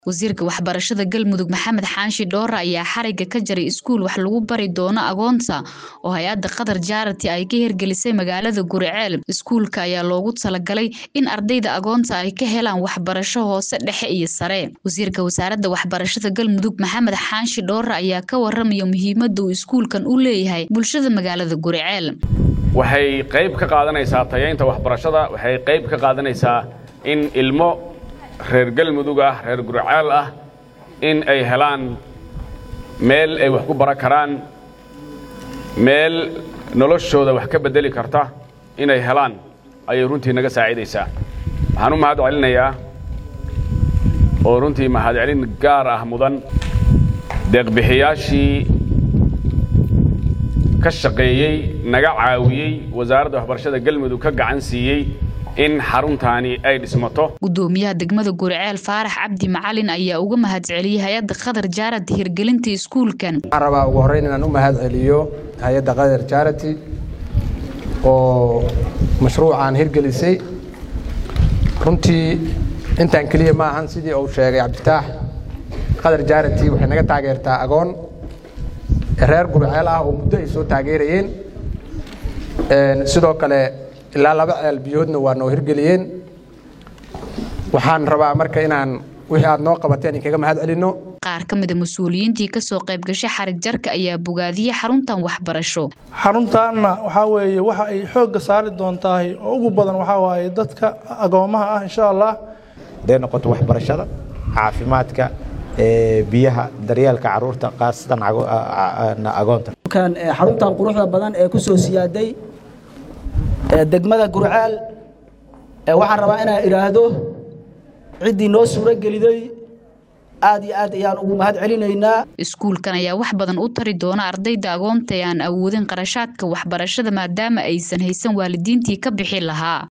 wasiirka waxbarashada galmudug maxamed xaanshi dhoore ayaa xariga ka jaray iskuul wax lagu bari doono agoonta oo hay-adda qatar jaarati ay ka hirgelisay magaalada guriceel iskuulka ayaa loogu talagalay in ardayda agoonta ay ka helaan waxbarasho hoose dhexe iyo sare wasiirka wasaaradda waxbarashada galmudug maxamed xaanshi dhoore ayaa ka waramaya muhiimadda uu iskuulkan u leeyahay bulshada magaalada guriceel waxay qayb ka qaadanaysaa tayaynta waxbarashada waxay qayb ka qaadanaysaa in ilmo reer galmudug ah reer guriceel ah in ay helaan meel ay wax ku baran karaan meel noloshooda wax ka beddeli karta inay helaan ayay runtii naga saacidaysaa waxaan u mahad celinayaa oo runtii mahadcelin gaar ah mudan deeqbixiyaashii ka shaqeeyey naga caawiyey wasaaradda waxbarashada galmudug ka gacan siiyey in xaruntaani ay dhismato gudoomiyaha degmada guriceel faarax cabdi macalin ayaa uga mahad celiyey hay-adda qatar jaarati hirgelinta iskuulkan waxaan rabaa ugu horreyn inaan u mahad celiyo hay-adda qatar jaarati oo mashruucaan hirgelisay runtii intaan keliya ma ahan sidii uu sheegay cabditaax qatar jaarati waxay naga taageertaa agoon reer guriceel ah oo muddo ay soo taageerayeen sidoo kale ilaa laba ceel biyoodna waa noo hirgeliyeen waxaan rabaa marka inaan wixii aad noo qabateen inkaga mahad celinno qaar ka mida mas-uuliyiintii kasoo qayb gashay xarig jarka ayaa bogaadiyey xaruntan waxbarasho xaruntaanna waxaa weeye waxa ay xoogga saari doontahay oo ugu badan waxaa waaye dadka agoomaha ah insha allah haday noqoto waxbarashada caafimaadka biyaha daryeelka caruurta khaasatan agoonta xaruntan quruxda badan ee ku soo siyaaday degmada gurceel waxaan rabaa inaan idhaahdo ciddii noo suuro geliday aad iyo aad ayaan ugu mahad celinaynaa iskuulkan ayaa wax badan u tari doona ardayda agoonta ee aan awoodin qarashaadka waxbarashada maadaama aysan haysan waalidiintii ka bixi lahaa